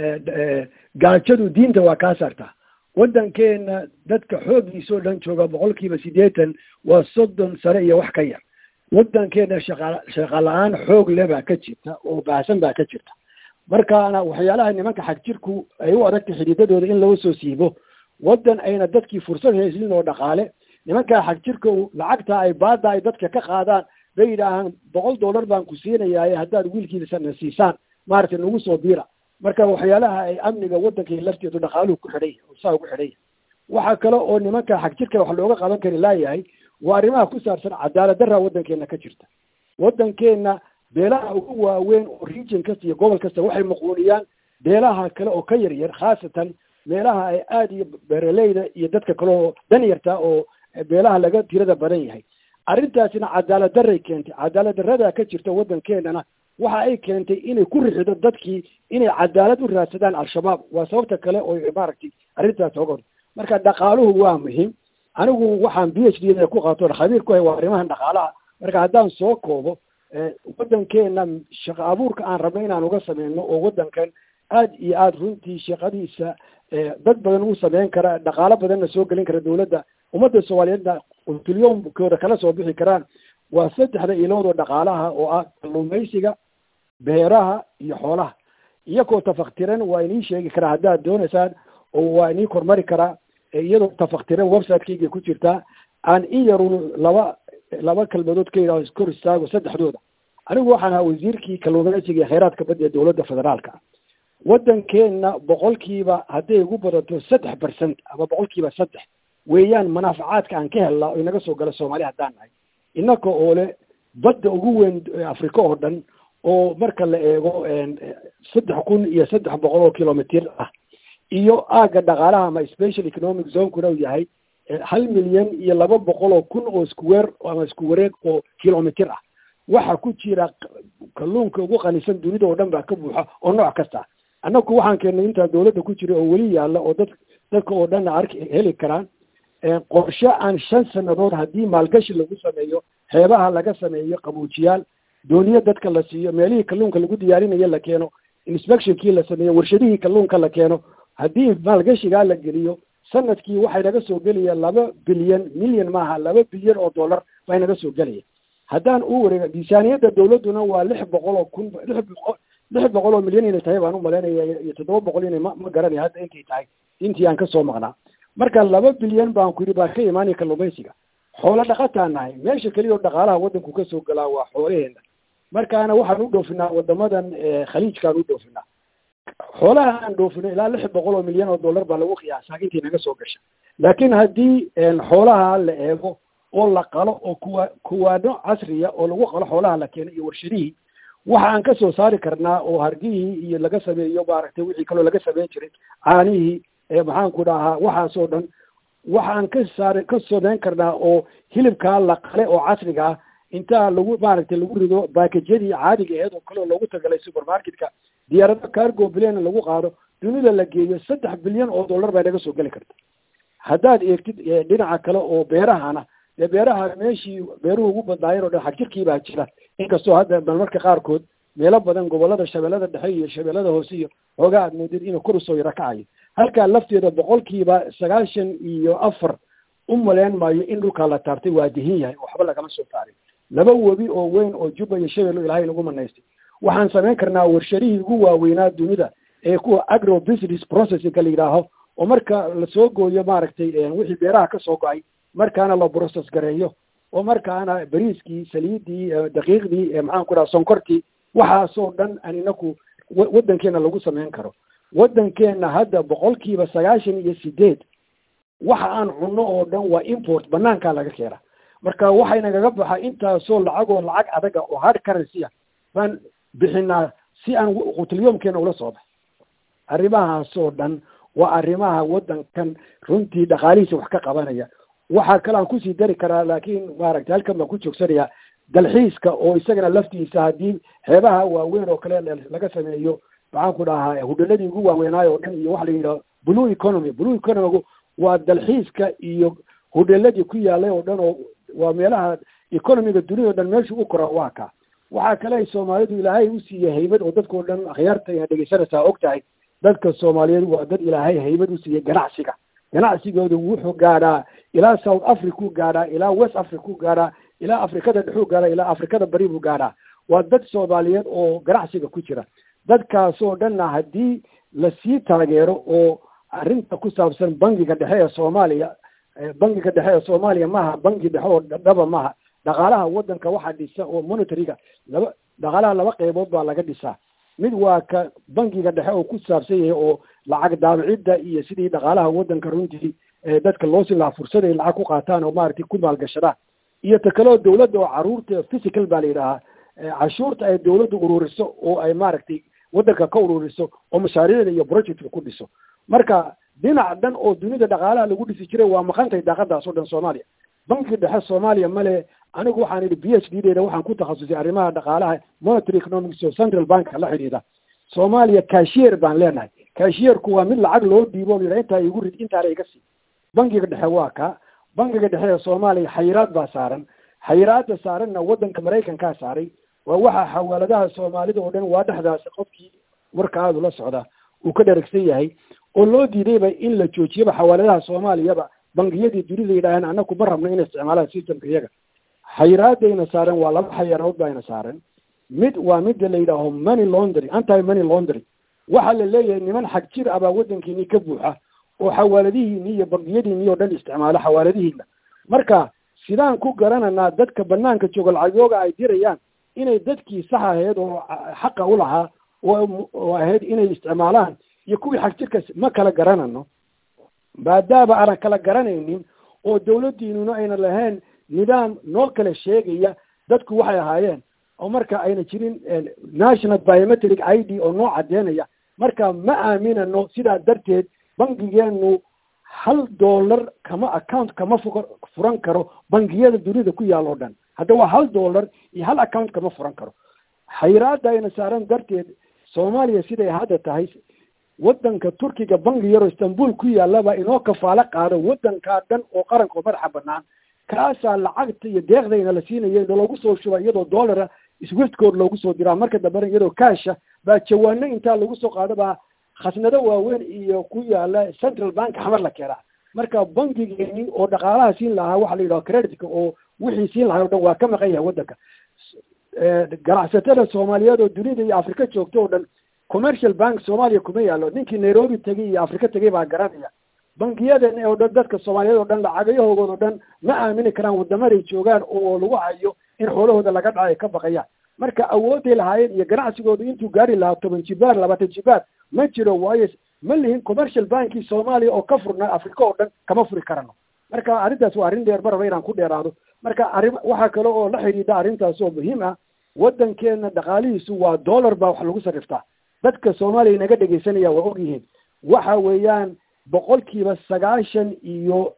gaajadu diinta waa kaa saartaa waddankeena dadka xooggiisa oo dhan jooga boqol kiiba siddeetan waa soddon sare iyo wax ka yar waddankeena shaqa shaqa la-aan xoog le baa ka jirta oo baahsan baa ka jirta markaana waxyaalaha nimanka xagjirku ay u adagtay xidhiidadooda in laga soo siibo waddan ayna dadkii fursad hayslin oo dhaqaale nimankaa xagjirka lacagta ay baada ay dadka ka qaadaan bay yidhaahaan boqol dollar baan ku siinayaa haddaad wiilkiisana siisaan maaragtay nagu soo biira marka waxyaalaha ay amniga waddankai lafteedu dhaqaaluhu ku xidhay oo saa ugu xidhay waxaa kale oo nimanka xagjirka wax looga qaban kari laayahay waa arrimaha ku saabsan cadaalad darra waddankeena ka jirta waddankeena beelaha ugu waaweyn oo region kasta iyo gobol kasta waxay muquuniyaan beelaha kale oo ka yar yar khaasatan meelaha ay aada iyo beeraleyda iyo dadka kale oo dan yarta oo beelaha laga tirada badan yahay arrintaasina cadaalad darray keentay cadaalad darrada ka jirta waddankeenana waxa ay keentay inay ku rixido dadkii inay cadaalad u raadsadaan al-shabaab waa sababta kale oo maaragtay arrintaas oga hor marka dhaqaaluhu waa muhiim anigu waxaan b h d da ku qaato khabiir ku hay waa arrimahan dhaqaalaha marka haddaan soo koobo waddankeena shaqo abuurka aan rabno inaan uga sameyno oo waddankan aad iyo aada runtii shaqadiisa dad badan u sameyn kara dhaqaalo badanna soo gelin kara dawladda ummadda soomaaliyeedna quntulyoomkooda kala soo bixi karaan waa saddexda ilood oo dhaqaalaha oo ah kalluumaysiga beeraha iyo xoolaha iyagoo tafaktiran waa inii sheegi karaa haddaad doonaysaan oo waa inii kormari karaa iyadoo tafaktiran website-kayga ku jirtaa aan in yarun laba laba kelmadood ka yidhaho iskor istaago saddexdooda anigu waxaan ahaa wasiirkii kalluumaysiga iyo khayraadka badda ee dowladda federaalka waddankeenna boqolkiiba hadday ugu badato saddex percent ama boqolkiiba saddex weeyaan manaafacaadka aan ka helnaa oo inaga soo gala soomaali haddaan nahay innaka oo le badda ugu weyn afrika oo dhan oo marka la eego saddex kun iyo saddex boqol oo kilomitr ah iyo aagga dhaqaalaha ama special economic zonekuna uu yahay hal milyan iyo laba boqol oo kun oo iskuweer ama isku wareeg oo kilomitr ah waxa ku jira kalluunka ugu qanisan dunida oo dhan baa ka buuxa oo nooc kasta annaku waxaan keennay intaa dawladda ku jira oo weli yaalla oo dad dadka oo dhan arki heli karaan qorshe aan shan sannadood haddii maalgashi lagu sameeyo xeebaha laga sameeyo qabuujiyaal dooniyo dadka la siiyo meelihii kalluunka lagu diyaarinayo la keeno inspectionkii la sameeyo warshadihii kalluunka la keeno haddii maalgashigaa la geliyo sanadkii waxay naga soo gelaya laba bilyan milyan maaha laba bilyan oo dollar bay naga soo gelaya haddaan u wareega miisaaniyadda dawladduna waa lix boqol oo kun lix boqol lix boqol oo milyan inay tahay baan u malaynaya iyo toddoba boqol inay ma ma garanaya hadda intay tahay intii aan kasoo maqnaa marka laba bilyan baan ku yidhi baa ka imaanaya kalluumaysiga xoolo dhaqataan nahay meesha keliya oo dhaqaalaha waddanku kasoo galaa waa xoolaheena markaana waxaan u dhoofinaa wadamadan khaliijkaan u dhoofinaa xoolaha aan dhoofino ilaa lix boqol oo milyan oo dollar baa lagu qiyaasaa intii naga soo gasha laakiin haddii xoolaha la eego oo la qalo oo kuwa kuwaano casriya oo lagu qalo xoolaha la keeno iyo warshadihii waxa aan ka soo saari karnaa oo hargihii iyo laga sameeyo maaragtay wixii kaloo laga sameyn jiray caanihii maxaan ku dhahaa waxaasoo dhan waxaan ka saar ka samayn karnaa oo hilibkaa la qale oo casriga ah intaa lagu maaragtay lagu rido baakajyadii caadiga aheed oo kale oo loogu tagalay supermarketka diyaarado cargo bilyan lagu qaado dunida la geeyo saddex bilyan oo dollar bay naga soo geli karta haddaad eegtid dhinaca kale oo beerahana dee beeraha meeshii beeruhu ugu badnaayeen oo dhan xagjirkii baa jira inkastoo hadda marmarka qaarkood meelo badan gobolada shabeellada dhexe iyo shabeellada hoose iyo xoogaa aad moodid inuu kor usoo yaro kacayo halkaa lafteeda boqolkiiba sagaashan iyo afar u maleyn maayo in dhulkaa la taartay waa dihin yahay waxba lagama soo taarin laba webi oo weyn oo jubba iyo shabeello ilaahay nagu manaystay waxaan samayn karnaa warshadihii ugu waaweynaa dunida ee kuwa agro business processingka la yidhaaho oo marka lasoo gooyo maaragtay wixii beeraha ka soo go-ay markaana la process gareeyo oo markaana bariiskii saliiddii daqiiqdii maxaan ku dhaha sonkortii waxaasoo dhan aan inaku waddankeena lagu samayn karo waddankeenna hadda boqolkiiba sagaashan iyo sideed waxa aan cunno oo dhan waa import banaankaa laga keena marka waxaynagaga baxa intaasoo lacagoo lacag adaga oo hard currency ah baan bixinaa si aan qutliyomkeena ula soo baxay arrimahaasoo dhan waa arrimaha waddankan runtii dhaqaalihiisa wax ka qabanaya waxaa kale aan kusii dari karaa laakiin maaragtay halkan baan ku joogsanaya dalxiiska oo isagana laftiisa haddii xeebaha waaweyn oo kale laga sameeyo maxaan ku dhahaa hudhaladii ugu waaweynaayo oo dhan iyo waxa la yidhaha blue economy blue economigu waa dalxiiska iyo hudhaladii ku yaalay oo dhan oo waa meelaha economiga dunida o dhan meeshu u kora waa ka waxaa kale ay soomaalidu ilaahay u siiyey haybad oo dadkao dhan akhyaarta ina dhegaysanaysaa og tahay dadka soomaaliyeed waa dad ilaahay haybad u siiyey ganacsiga ganacsigoodu wuxuu gaadhaa ilaa south africa u gaadhaa ilaa west africa u gaadhaa ilaa afrikada dhexuu gaadhaa ilaa afrikada bari buu gaadhaa waa dad soomaaliyeed oo ganacsiga ku jira dadkaasoo dhanna haddii lasii taageero oo arrinta ku saabsan bangiga dhexe ee soomaaliya bangiga dhexe ee soomaaliya maaha bangi dhexe oo dhaba maaha dhaqaalaha waddanka waxaa dhisa oo monitoryga laba dhaqaalaha laba qeybood baa laga dhisaa mid waa ka bangiga dhexe oo ku saabsan yahay oo lacag daabicidda iyo sidii dhaqaalaha waddanka runtii dadka loo siin lahaa fursad ay lacag ku qaataan oo maaragtay ku maalgashadaan iyo ta kale oo dawladda oo caruurta physical baa la yidhaahaa cashuurta ay dawladdu ururiso oo ay maaragtay waddanka ka ururiso oo mashaariicda iyo projectka ku dhiso marka dhinac dhan oo dunida dhaqaalaha lagu dhisi jiray waa maqantay daaqadaas oo dhan soomaaliya banki dhexe soomaaliya male anigu waxaan idhi b h d deeda waxaan ku takhasusay arrimaha dhaqaalaha monetary economics oo central banka la xidhiidha soomaaliya cashier baan leenahay cashierku waa mid lacag loo dhiibo o yidhaha intaa igu rid intaana iga sii bankiga dhexe waa ka bankiga dhexe ee soomaaliya xayiraad baa saaran xayiraadda saaranna waddanka maraykankaa saaray waa waxa xawaaladaha soomaalida oo dhan waa dhexdaasi qofkii warkaadu la socda uu ka dheragsan yahay oo loo diidayba in la joojiyaba xawaaladaha soomaaliyaba bangiyadii dunida yidhaaheen annaku ma rabno inay isticmaalaan systemka iyaga xayiraadayna saaran waa laba xayiradood bayna saaran mid waa midda la yidhaaho money laundry anti money laundry waxaa la leeyahay niman xag jir ah baa waddankiinii ka buuxa oo xawaaladihiini iyo bangiyadiini oo dhan isticmaalo xawaaladihiina marka sidaan ku garananaa dadka banaanka jooga lacagyooga ay dirayaan inay dadkii sax ahayd oo xaqa u lahaa oo ahayd inay isticmaalaan iyo kuwii xag jirka ma kala garanano maadaama aanan kala garanaynin oo dawladdiinuna ayna lahayn nidaam noo kala sheegaya dadku waxay ahaayeen oo marka ayna jirin national biometric i d oo noo caddeynaya marka ma aaminano sidaa darteed bangigeenu hal dollar kama account kama fu furan karo bangiyada dunida ku yaal oo dhan hadda waa hal dollar iyo hal account kama furan karo xayiraada ayna saaran darteed soomaaliya siday hadda tahay waddanka turkiga bangi yaroo istanbul ku yaallaba inoo kafaalo qaado waddankaa dhan oo qaranka oo madaxa banaan kaasaa lacagta iyo deeqdayna la siinaya loogu soo shuba iyadoo dollara swiftkood loogu soo diraa marka dambena iyadoo kaasha baa jawaano intaa lagu soo qaado baa khasnado waaweyn iyo ku yaala central bank xamar la keenaa marka bankigeeni oo dhaqaalaha siin lahaa waxa la yidhaha creditka oo wixii siin lahaa o dhan waa ka maqan yahay waddanka ganacsatada soomaaliyeed oo dunida iyo afrika joogta oo dhan commercial bank soomaaliya kuma yaalo ninkii nairobi tegay iyo afrika tegay baa garanaya bangiyadan oo dhan dadka soomaaliyeed oo dhan lacagayahoogood oo dhan ma aamini karaan wadamaday joogaan oo lagu hayo in xoolahooda laga dhaco ay ka baqayaan marka awooday lahaayeen iyo ganacsigooda intuu gaari lahaa toban jibaar labaatan jibaar ma jiro waayo ma lihin commercial bankii soomaaliya oo ka furna afrika oo dhan kama furi karano marka arrintaas waa arrin dheer maraba inaan ku dheeraado marka arrin waxaa kale oo la xidhiidha arrintaas oo muhiim ah waddankeena dhaqaalihiisu waa dollar baa wax lagu sarriftaa dadka soomaaliya inaga dhegaysanaya waa og yihiin waxa weeyaan boqolkiiba sagaashan iyo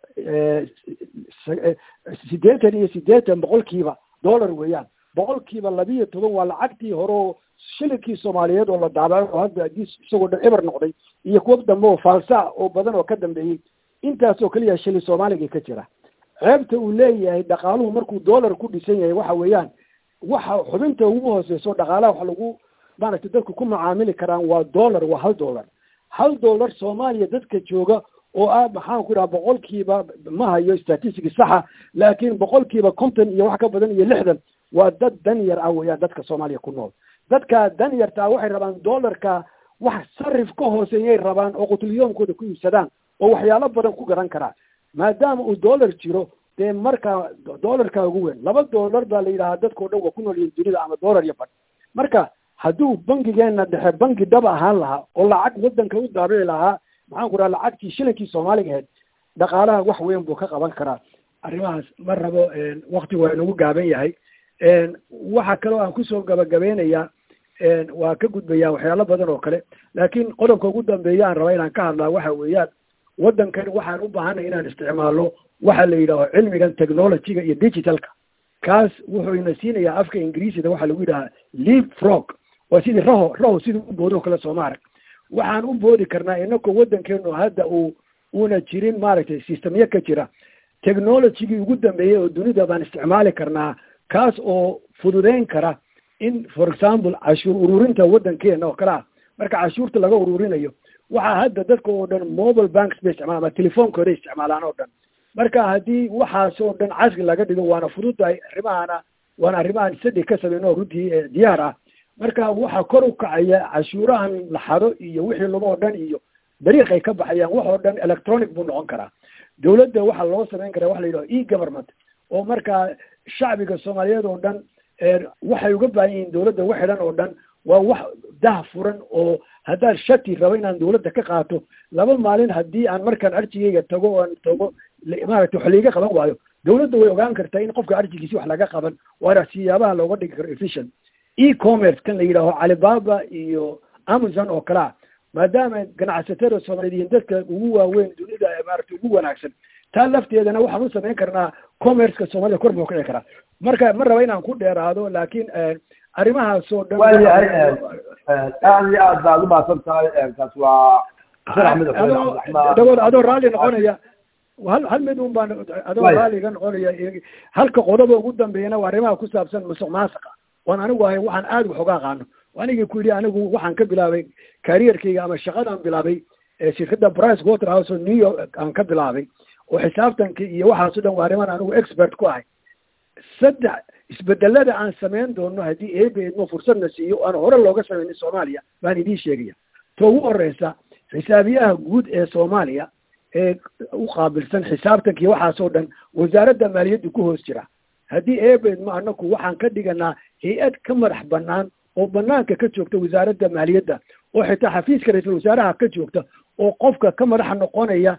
siddeetan iyo siddeetan boqolkiiba dollar weeyaan boqolkiiba labiiyo toban waa lacagtii hore oo shilinkii soomaaliyeed oo la daabaco oo hadda adii isagoo dhan eber noqday iyo kuwa dambe oo faalsa oo badan oo ka dambeeyey intaasoo keliya shilin soomaaliga ka jira ceebta uu leeyahay dhaqaaluhu markuu dollar ku dhisan yahay waxa weeyaan waxa xubinta ugu hooseyso dhaqaalaha wax lagu maaragtay dadku ku macaamili karaan waa dollar waa hal dollar hal dollar soomaaliya dadka jooga oo ah maxaan ku dhaha boqolkiiba ma hayo statistics saxa laakiin boqolkiiba konton iyo wax ka badan iyo lixdan waa dad dan yar ah weeyaan dadka soomaaliya ku nool dadka dan yartaa waxay rabaan dollarka wax sarif ka hooseeyay rabaan oo qutulyoomkooda ku iibsadaan oo waxyaalo badan ku garan karaa maadaama uu dollar jiro dee markaa dollarka ugu weyn laba dollar baa la yidhahaa dadkao dhan waa ku nool yihiin dunida ama dollar iyo badh marka hadduu bangigeena dhexe bangi dhab ahaan lahaa oo lacag waddanka u daabici lahaa maxaan ku dhaha lacagtii shilinkii soomaaliga ahayd dhaqaalaha wax weyn buu ka qaban karaa arrimahaas ma rabo wakti waa inagu gaaban yahay waxa kaloo aan kusoo gabagabeynayaa waa ka gudbayaa waxyaalo badan oo kale laakiin qodobka ugu dambeeya aan raba inaan ka hadlaa waxa weeyaan waddankan waxaan u baahanay inaan isticmaalno waxa la yidhaaho cilmigan technologyga iyo digitalka kaas wuxuu ina siinayaa afka ingiriisida waxaa lagu yidhahaa leap frog waa sidii raho raho sidii u boodoo kale sooma arag waxaan u boodi karnaa inakoo waddankeenu hadda uu una jirin maaragtay systemyo ka jira technologygii ugu dambeeyey oo dunida baan isticmaali karnaa kaas oo fududeyn kara in for example cashuur ururinta waddankeena oo kale ah marka cashuurta laga ururinayo waxaa hadda dadka oo dhan mobile banks bay isticmaalaan ama telefoonkooda isticmaalaan oo dhan marka haddii waxaas oo dhan casri laga dhigo waana fududahay arrimahana waana arrimahan sadi ka samayno runtii diyaar ah marka waxaa kor u kacaya cashuurahan la xado iyo wixii laba oo dhan iyo dariiqay ka baxayaan wax oo dhan electronic buu noqon karaa dawladda waxaa loo samayn karaa waxa la yidhaho e government oo markaa shacbiga soomaaliyeed oo dhan waxay uga baahan yihiin dawladda wax xidhan oo dhan waa wax dah furan oo haddaan shati rabo inaan dawladda ka qaato laba maalin haddii aan markaan arjigayga tago oan tago maaragtay wax laiga qaban waayo dawladda way ogaan kartaa in qofka arjigiisi wax laga qaban waana siyaabaha looga dhigi karo efficient e commerce kan la yidhaaho calibaba iyo amazon oo kale ah maadaama ganacsatada soomaaliyeed yihiin dadka ugu waaweyn dunida maaragtay ugu wanaagsan taa lafteedana waxaan u samayn karnaa commerceka soomaalida kor buu kici karaa marka ma raba inaan ku dheeraado laakiin arrimahaasoo dhan waayahay aad iyo aad baad umahadsan tahay kaas waa dagood adoo raalli noqonaya hal hal mid un baan adoo raalliga noqonaya halka qodoba ugu dambeeyana waa arrimaha ku saabsan musuq maasuqa waan anigu ahay waxaan aad wax uga aqaano anigii ku yidhi anigu waxaan ka bilaabay karierkayga ama shaqadaan bilaabay shirkadda price waterhouse oo new york aan ka bilaabay oo xisaabtanki iyo waxaaso dhan waa arrimaan anigu expert ku ahay saddex isbedelada aan samayn doono haddii eebe idmo fursadna siiyo aan hore looga samaynin soomaaliya baan idiin sheegaya to ugu horeysa xisaabiyaha guud ee soomaaliya ee u qaabilsan xisaabtanki waxaasoo dhan wasaaradda maaliyadda ku hoos jira haddii eebe idmo anaku waxaan ka dhiganaa hay-ad ka madax banaan oo banaanka ka joogta wasaaradda maaliyadda oo xitaa xafiiska ra-iisul wasaaraha ka joogta oo qofka ka madaxa noqonaya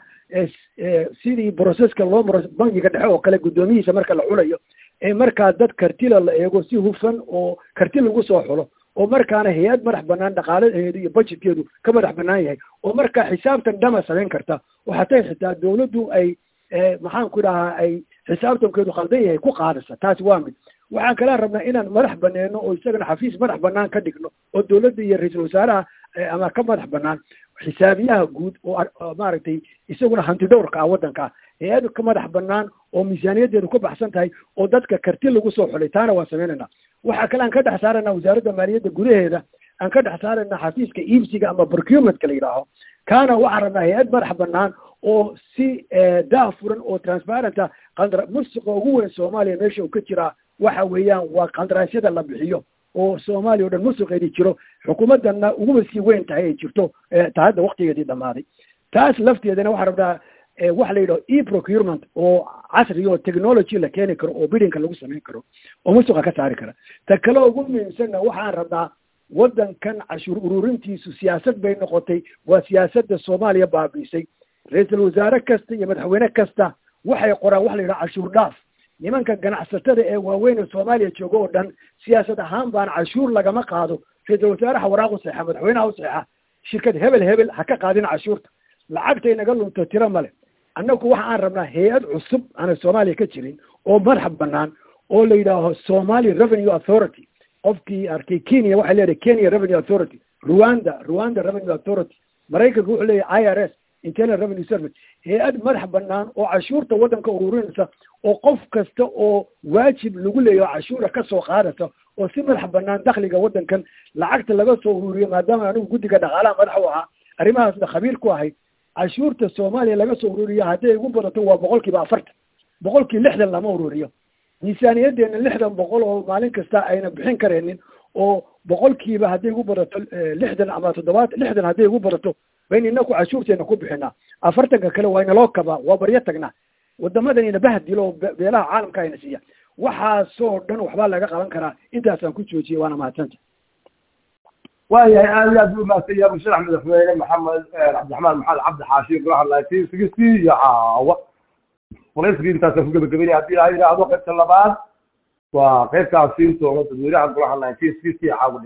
sidii broceska loo maro bangiga dhexe oo kale guddoomiyihiisa marka la xulayo ee markaa dad kartila la eego si hufan oo karti lagu soo xulo oo markaana hay-ad madax banaan dhaqaalaheedu iyo budgetkeedu ka madax banaan yahay oo markaa xisaabtan dhama samayn karta oo hatay xitaa dawladdu ay maxaan ku dhahaa ay xisaabtankeedu khaldan yahay ku qaadasa taasi waa mid waxaan kala rabnaa inaan madax baneeno oo isagana xafiis madax banaan ka dhigno oo dawladda iyo ra-iisul wasaaraha ama ka madax banaan xisaabiyaha guud oo maaragtay isaguna hanti dhowrka ah waddanka ah hay-ad ka madax banaan oo miisaaniyaddeedu ka baxsan tahay oo dadka karti lagu soo xulay taana waan samaynayna waxaa kale aan ka dhex saarayna wasaaradda maaliyadda gudaheeda aan ka dhex saarayna xafiiska iibsiga ama procurementka la yidhaaho kaana waxaan rabnaa hay-ad madax banaan oo si daa furan oo transparent ah qandra musuqa ugu weyn soomaaliya meesha uu ka jiraa waxa weeyaan waa qandaraasyada la bixiyo oo soomaaliya o dhan musuqeedii jiro xukuumaddanna uguba sii weyn tahay ay jirto ta hadda waktigeedii dhammaaday taas lafteedana waxaan rabnaa waxa la yidhaho e procurement oo casri oo technology la keeni karo oo bidinka lagu samayn karo oo musuqa ka saari kara ta kale ugu muhiimsanna waxaan rabnaa waddankan cashuur ururintiisu siyaasad bay noqotay waa siyaasadda soomaaliya baabiisay ra-iisul wasaare kasta iyo madaxweyne kasta waxay qoraan waxa la yidhaha cashuur dhaaf nimanka ganacsatada ee waaweyn ee soomaaliya jooga oo dhan siyaasad ahaan baan cashuur lagama qaado ra-iisul wasaaraha waraaq u seexa madaxweynaha u seexa shirkad hebel hebel ha ka qaadin cashuurta lacagtay naga lunto tiro male annagu waxa aan rabnaa hay-ad cusub aanay soomaaliya ka jirin oo madax banaan oo la yidhaaho somali revenue authority qofkii arkay kenya waxay leedahay kenya revenue authority rwanda rwanda revenue authority maraykanka wuxuu leeyahay i r s internal revenue service hay-ad madax banaan oo cashuurta waddanka ururinaysa oo qof kasta oo waajib lagu leeyaho cashuura ka soo qaadaysa oo si madax banaan dakhliga waddankan lacagta laga soo ururiyo maadaama anigu guddiga dhaqaalaha madax u ahaa arrimahaasna khabiir ku ahayd cashuurta soomaaliya laga soo ururiyo hadday ugu badato waa boqol kiiba afartan boqolkii lixdan lama ururiyo miisaaniyadeena lixdan boqol oo maalin kasta ayna bixin kareenin oo boqolkiiba hadday ugu badato lixdan ama toddobaatan lixdan hadday ugu badato bayna inaku cashuurteena ku bixinaa afartanka kale waa inaloo kabaa waa baryo tagnaa wadamadanina bahdilo oo beelaha caalamka ayna siiya waxaasoo dhan waxbaa laga qaban karaa intaasaan ku joojiyay waana mahadsanta waayahay aad iyo aad buu mahadsan yahay musharax madaxweyne maxamed cabdiraxmaan maxamed cabdi xaashi golaha nineteen sixty iyo caawa waraysigii intaasaan ku gebagabeynaya haddii ilaha yidhaahdo qaybta labaad waa qaybtaasi doona dadweynaha golaha nineteen sixty caawa